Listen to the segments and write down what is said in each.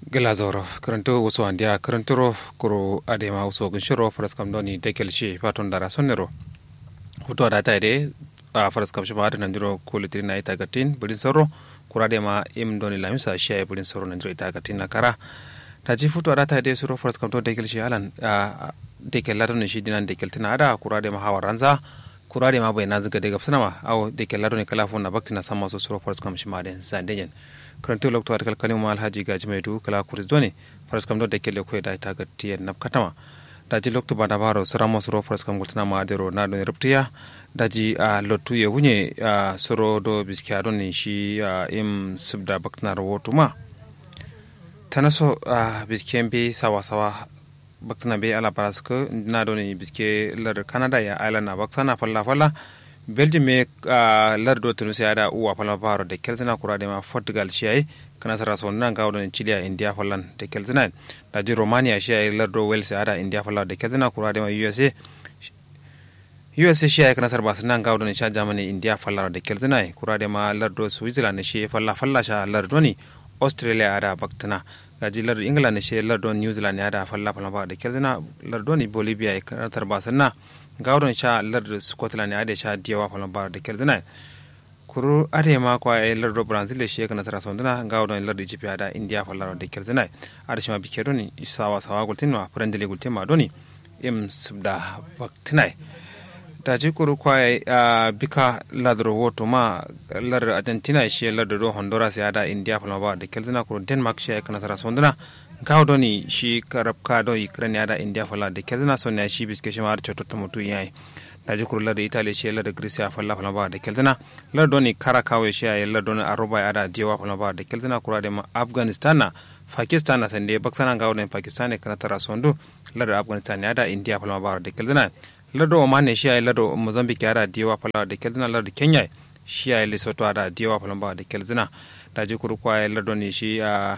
gela zoro karanto wasu andiya karantoro kuro adema wasu gunshiro faras kam doni dekel shi faton dara sonnero hutu ada ta ide a faras kam shima adana ndiro kulitiri na ita gatin bulin soro kura adema im doni lamisa shi ay bulin soro ndiro ita gatin na kara ta ji futu ada ta ide suro faras kam don dekel shi alan dekel ladon shi dinan dekel tina ada kura adema hawa ranza kura adema bai na ziga daga fsanama au dekel ladon kala fona bakti na sama so suro faras kam shima den zandenyen karanto lokto atakal kalim ma alhaji gaji mai du kala kuris doni faras kam do de kele ko da ta gatti nap katama daji lokto bada baro saramo soro faras kam gultana ma adero na do reptiya daji a lotu ye hunye a soro do biskiya don ni shi im subda bakna rawotu ma tanaso a biskiyen be sawa sawa baktana be ala paraska na do ni biske lar canada ya island na baksana falla falla belgium me uh, lardo tunu sai ada uwa fala baro de keltina kura de ma portugal shi ai kana sara so nan ga wadon chile india falan de keltina da ji romania shi ai lardo wales ada india falan de keltina kura de ma usa usa shi ai kana sar bas nan ga wadon sha germany india falan de keltina kura de ma lardo switzerland shi falla falla sha lardo ni australia ada baktina gaji lardo england shi lardo new zealand ada falla falla ba de keltina lardo ni bolivia kana tar bas na gawron sha lar scotland ade sha diyawa falon bar da keldina kuru ade ma kwa e lar do brazil shi kana tara sondana gawron lar egypt ada india falon da keldina ade shima bikero ni sawa sawa gultin ma prendele gultin ma doni im subda baktinai da ji kuru kwa e bika lar woto ma lar argentina shi lar do honduras ada india falon bar da keldina kuru denmark shi kana tara sondana gaw doni shi karab ka do ukraine yada india fala de kelna sonya shi biske shi mar choto mutu yayi da ji kurla da italy shi la da greece fala fala ba de kelna la doni kara kawe shi ya la doni aroba yada diwa fala ba de kelna kura de ma afghanistan na pakistan na sande baksana gaw den pakistan kana tara sondu la da afghanistan yada india fala ba de kelna la do ma ne shi ya la do mozambique yada diwa fala de kelna la da kenya shi ya lesotho yada diwa fala ba de kelna da ji kuru kwa la doni shi ya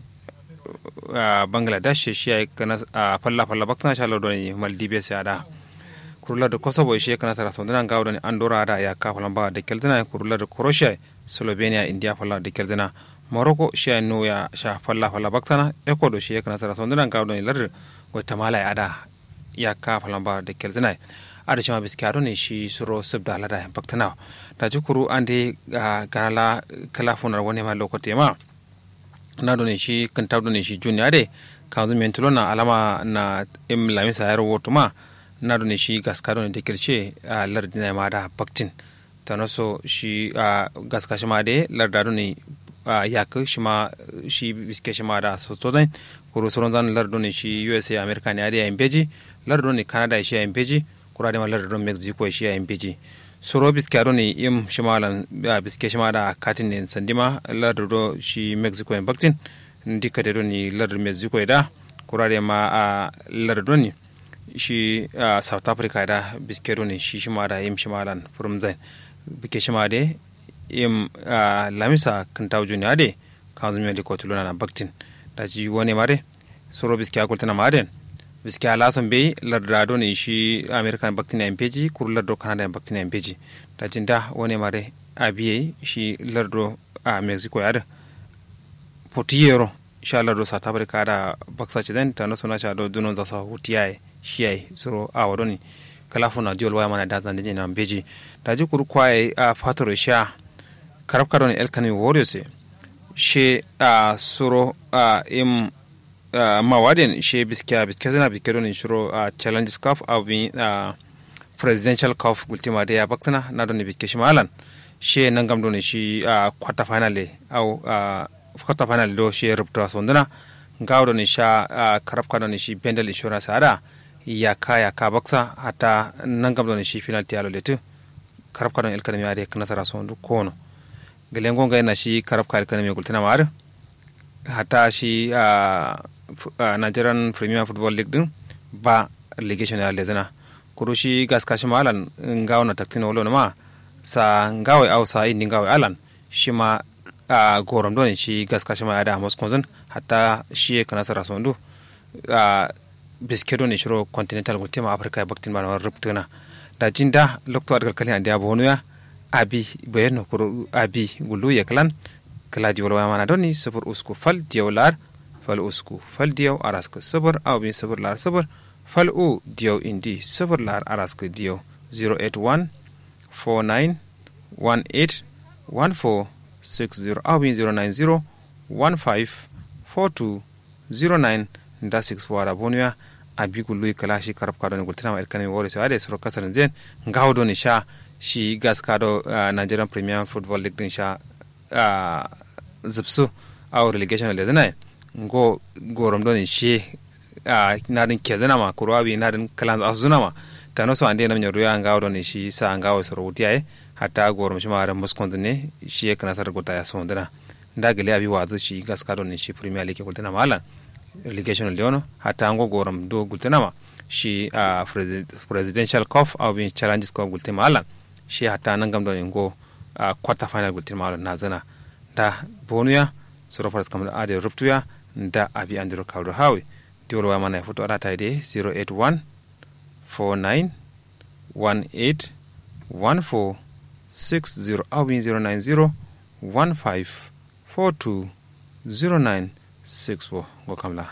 Uh, bangladesh shi ya kana a uh, falla falla bakna sha lo ni maldibe sai ada kurula da kosovo shi kana tara sondana ga wadani andorra da ya ka falla ba da keldana kurula da croatia slovenia india falla da keldana morocco shi ya no ya sha falla falla baktana ecuador shi kana tara sondana ga wadani lar guatemala ya ada ya ka falla ba da keldana ada shi ma biskaro ne shi suro subda lada baktana da jukuru ande uh, ganala kala funar wani ma lokote ma na doni shi kan tab doni shi juniya de kan zu mentulo na alama na im lamisa yar woto ma na doni shi gaska doni de kirce a lardi na ma da baktin tano so shi a gaska shi ma de larda doni a yak shi ma shi biske shi ma da so so dan kuro soron dan lardo ne shi USA America ne ade yin beji lardo ne Canada shi yin beji kura de ma lardo Mexico shi yin beji soro biske ne im shimalan biske shima da katin ne sandima lardar do shi mexico en baktin dika da ni lardar mexico da kurare ma a lardar ne shi south africa da biske ne shi shima da im shimalan furum zai bike shima da im lamisa kan tawo juniya de kan zumi da kotuluna na baktin da ji wani mare soro biske akultana maden biski alasan bai lardado ne shi american baktin na mpeji kuru lardo canada baktin na mpeji da jinda wani mare a biye shi lardo a mexico ya da potiyero sha lardo south africa da baksa ci den ta nasu na sha do dunon zasa hutiyaye shi yayi suro a wado ne kalafu na diol waya mana da zan dinje na mpeji da ji kuru kwaye a fatoro sha karab karo ne elkani warriors she a suro a im Uh, mawaden she biska biska zana biska don shiro uh, challenges cup au bi uh, presidential cup ultima de ya baksana na don biska shi malan she nan gam don shi uh, quarter final au uh, quarter final do she rubta sondana gawo don sha uh, karab ka don shi bendel insurance ada ya ka ya ka baksa hata nan gam don shi final tialo letu karab ka don el kanami ade kana tara sondu kono gelengo ga na shi karab ka el kanami gultina mar hata shi uh, uh, nigerian premier football league din ba legation ya lezana kuru shi gas kashi malan ngawo na taktino wolo ma sa ngawo au sa indi ngawo alan shi ma uh, gorom don shi gas kashi ma ada mos konzon hatta shi kana sara sondu uh, biskedo ne shiro continental gultema africa ya baktin bana rubtuna da jinda lokto adgal kali ande abo ya abi bayano kuru abi gulu ya klan kala ji wala mana doni sufur usku fal diyawlar fal usku fal diyaw araska sabur aw bin sabur lar sabur fal u diyaw indi sabur lar araska diyaw 081 49 18 14 60 aw bin 090 15 42 09 nda 6 wara bonuya abigu lui kala shi karab kado ni gultina ma elkani wore so ade soro kasar zen ngawdo ni sha shi gas kado uh, Nigerian Premier Football League din sha uh, zipsu aw relegation le zana ngo gorom do ni shi uh, nadin kezana ma kurwabi nadin kalan azuna ma tano so ande nam nyoru ya ngawdo ni shi sa ngawo soro wutiya hatta gorom shi ma ran muskon ne shi kana sar gota ya sondana ndagale abi wazu shi gas kado ni shi Premier League gultina malan relegation leono hata ango gorom do gultenama shi uh, presidential cup au bin challenges cup gultema alan shi hata nangam do ngo uh, quarter final gultema alan nazana da bonuya soro faras kam ade ruptuya da abi andiro kawdo hawi diwol wa mana foto ada tayde 081 49 18 14 60 au bin 090 15 42 09 six four go kamla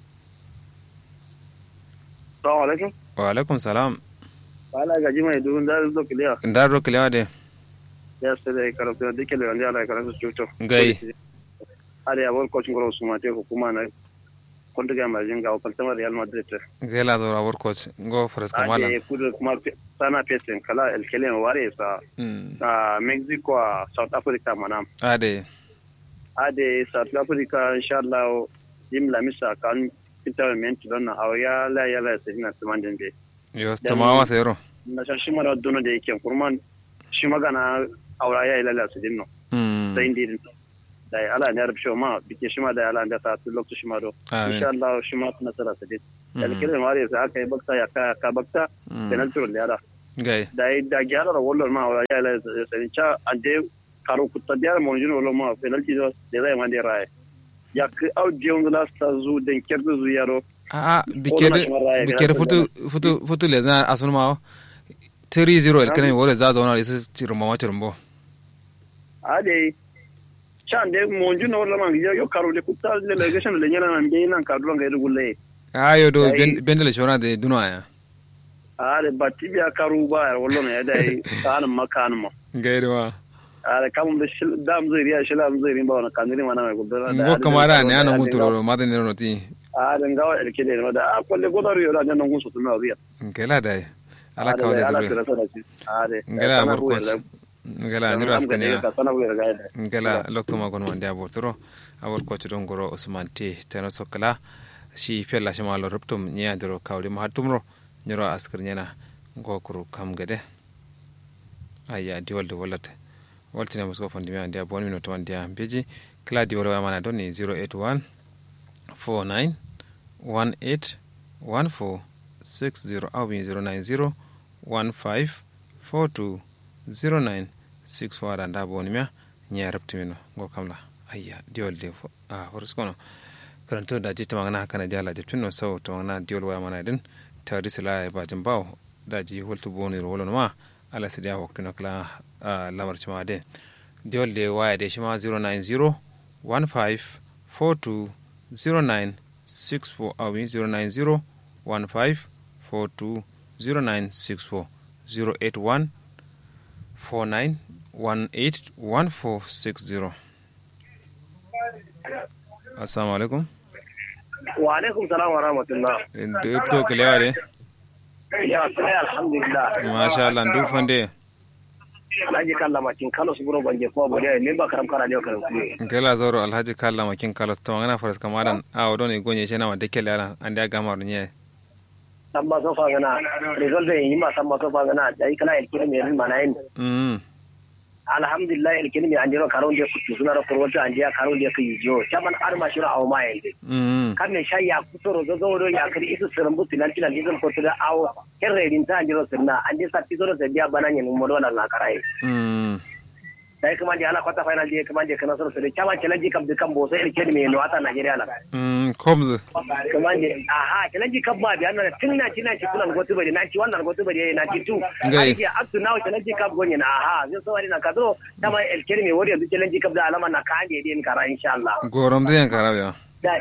salamu alaikum wa alaikum salam ala gaji mai dubun da zo kiliya ndar ro kiliya de ya sai da karatu da kele wanda ala karatu cuto gai ada ya wal coaching goro suma te hukuma na konta ga marjin ga kaltama real madrid gai la do rawar coach go faras kamala ade kudu kuma sana pesen kala el kelen ware sa a mexico a south africa manam ade ade south africa inshallah jim lamisa kan interment don na awya la ya la sai na tumandin be yo tamawa sero na shan shi mara dono da yake kurman shi magana aura ya ilala su dinno sai indi da ya ala ne arab shi ma bike shi ma da ala da ta tu lokacin shi ma do insha Allah shi ma na tsara su din da kiran ware sai aka yi bakta ya ka ka bakta penalty da yara gai da da gyara da wallar ma aura ya ilala sai cha ande karo kutta da mo jino wallar ma penalty da zai ma da rai ya ka au jiyon da sta zu den kerdu zu yaro a biker biker futu futu futu le na asun ma 3-0 el kene wore za zauna isu cirumbo ma cirumbo ade can de monju na wala mangi yo karo de kutta le legation le nyala nan be nan kadro ngai rugulle ayo do bendele shona de dunwa ya ade batti biya karu ba wala ne dai kan makan ma gairi ma ade kam de dam zai riya shilam zai rin ba wana kaniri mana mai gudura ngo kamara ne ana muturo ma de ne no ti ade ngawa el kede no da akolle godaru yo da nan ngun so tuna riya ngela dai ala kawde ade ngela amur coach ngela ndiro askania ngela loktuma gon wande abor toro abor coach don goro usman te teno sokala shi fella shi malo ruptum nya ndiro kawde ma hatumro nyoro askar nyana ngokuru kam gede aya di walde wallate waltine musko fondi mi ande bon minuto wande beji kala di wala mana doni 081 49 18 14 60 au bien 090 15 42 09 6 wada nda boni mia nya reptimino go kamla ayya diol de a horos kono karanto da jita magana kana jala jiptino so to magana diol waya mana din tawdi sila e bajin baw da ji holto boni ro wolon ma ala sidia waktino kala lamar chama de diol de waya de shima 090 15 42 09 64 au 090 15 42 0964 081 49 18 1460 assalamu alaikum wa alaikum salam wa rahmatullah da to kilewa de ya sai alhamdulillah masha Allah ndu fande Alhaji Kalla Makin Kano su buro banje ko bode ne ba karam kara ne karam ku gela zoro alhaji kalla makin kala to ngana faras kamadan a odo ne gonye shena ma dekele ala ande aga maru nye samba so fa gana result yi ma samba so fa gana dai kala el kire me mana yin mm alhamdulillah el kire me anjiro karo de ku suna ro kurwata anjiya karo de ku yijo chaman arma shira aw ma yin mm kan ne shay ya kusoro zo zo do ya kiri isu sirambu tinan tinan izin ko tida aw kerre din ta anjiro sirna anje sa tizoro se dia bananye mo do na karai mm dai kuma je ala kwata final je kuma je kana soro se chama challenge kam de kam bo sai el kire me no ata Nigeria la mm komz kuma je aha challenge kam ba biya na tinna tinna ci kunan gotu bari na ci wannan gotu bari na ci tu Ngai. ai up to now challenge kam gonye na aha zai so wari na kadro tama el kire me wori yanzu challenge kam da alama na kanje din kara insha Allah gorom de karabe da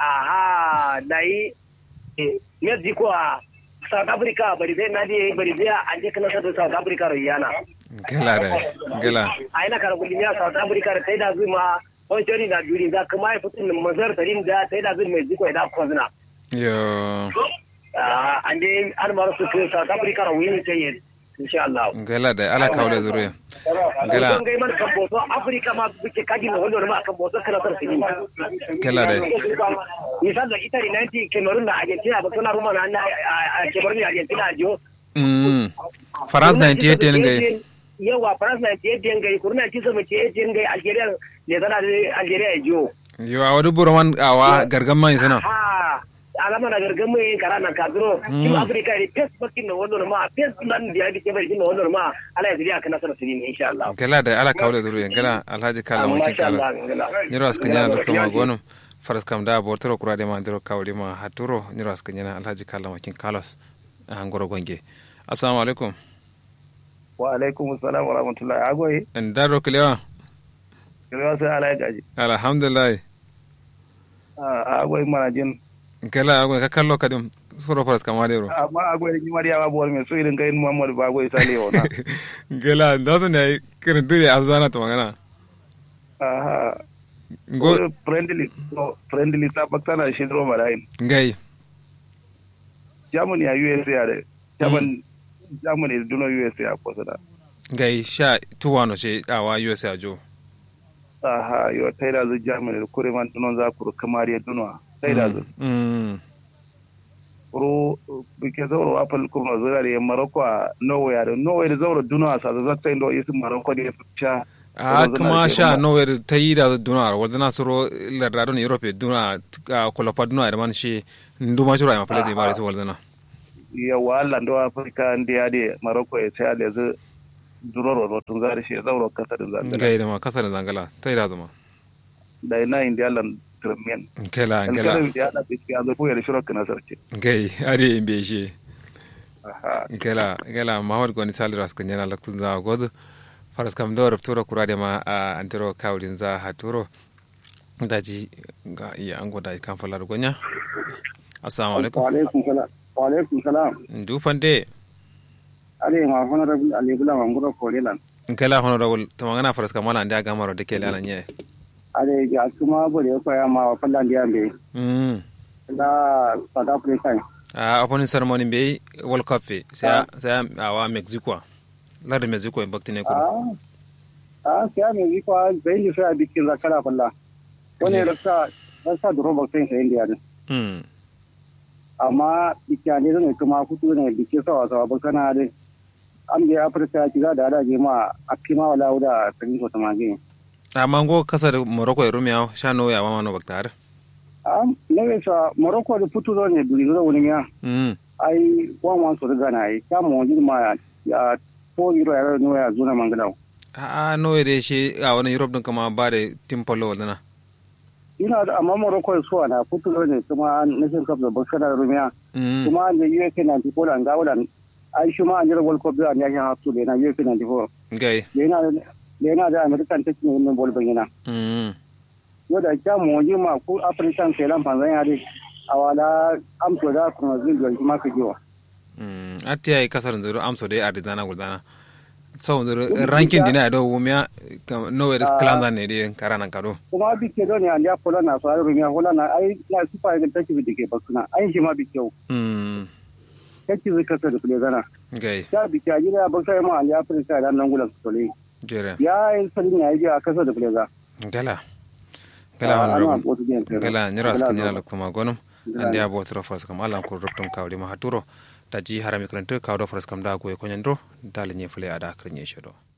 aha dai mexico a south africa bari zai na je bari zai an je kana sa south africa ro yana gela da gela ai na kara gudun ya south africa sai da zuma on shari na duri da kuma ya fitin mazar tarin da sai da zuma mexico da kozna yo an je an mara su south africa ro wini sai insha Allah gela da ala kawle zuriya gela don gai man kan boso africa ma buke kaji na wannan ma kan boso kana sar sini gela da misal da italy 90 cameroon da argentina ba suna ruma na cameroon da argentina jo mm france 98 ne gai yawa france 98 ne gai kurna ci sama ce ne gai algeria ne zana algeria jo yo a wadu buraman awa gargamman sana ha alama na gargamu yin kara na kadro kim afrika ne pes bakin na wannan ma pes nan da yake ke bai na wannan ma ala ya zuriya kana sanar sirri insha Allah gala da ala kawle zuriya gala alhaji kala mun kala nyiro askan yana da tuma gonum faras kam da bortoro kura de ma ndiro kawli ma haturo nyiro askan yana alhaji kala makin kalos an goro gonge assalamu alaikum wa alaikum assalam wa rahmatullahi agoyi en daro kilewa kilewa sai ala gaji alhamdulillah agoyi mana jin kala agoy ka kallo kadim soro faras kam wadero amma agoy ni mariya ba bol me so irin kai muhammad ba agoy sale ona gela ndazo ne kirin dure azana to magana aha go friendly so friendly ta baktana shi dro marayin ngai germany a usa are german germany duno usa a kosa ngai sha tuwano ce awa usa jo aha yo taida zu germany kure man dunon za ku kamar ya duno taida zu ro bike zauro apple kuma zuwa da maroko a norway da norway da zauro duno a sa zata indo isi maroko da ya fice a kuma sha norway ta yi da duna wadda na soro lardado ne europe duna kulafa duna da man shi nduma shura ma fele da mare su wadda na yawa allah ndo afrika ndi ya de maroko ya sai da zu duroro rotun zari shi zauro kasa da zangala gai da ma kasa da zangala ta yi da zama da ina indi allah turmiyan kela kela ya da biski azo ko ya shiro kana sarki gai ari in be shi kela kela mahmud goni saliras kan yana laktun za godu faras kam do rapturo kurade ma a antero kawlin za haturo daji ga iya ango da kan falar gonya assalamu alaikum wa alaikum salam wa alaikum salam dufande ale ma honorable ali bula ma ngoro ko lelan kela honorable to magana faras kam wala nda gamaro de kele alanye ale ga kuma bore ko ya ma fallan dia be mm la south africa a opening ceremony be world cup fe sai sai awa mexico la de mexico en baktine ko ah sai mexico bai ni sai bikin zakara falla wani rasa rasa duro baktin sai india ne mm amma bikyane zan kuma kutu ne bike sawa sawa bakana dai an da afirka ki za da adaje ma a kima wala wuda tsarin ko tamage amma go kasa da morocco ya rumiya sha no ya mama no baktar am ne sa morocco da futu zo ne duri zo wani ya mm ai wan wan so daga na ai ta mo ji ma ya to yiro ya no ya zuna mangala a no ya shi a wani europe din kama ba da tim polo wadana ina da amma morocco so na futu zo ne kuma nation cup da bakana rumiya mm kuma da usa 94 an ga wulan ai shi ma an jira world cup da an yakin hafsu da na usa 94 gai da yana da yana da american take ne wannan bol bangina mm yau da kya mu ji ma ku african sai lan fanzan ya dai awala amso da kuma zin da kuma ka jiwa mm atti ay kasar zuru amso de arizana guldana so zuru ranking dina do wumya no ya klanza ne de karana kado kuma bi ke don ya ya pola na so ayo rumiya hola na ai na sifa ga take bi dike bakuna ai shi ma bi kyau mm take zai kasa da kule gana gai ya bi kya gida ba sai ma ya africa da nan gulan sole jere ya yi sanin ya yi a kasa da kule ga gala gala honorable gala nyira askan nyira lokuma gonum andi abo tro fras kam alam ko ruptum kawli ma haturo taji harami krante kawdo fras kam da go ko nyandro dal nye fule ada kranye shedo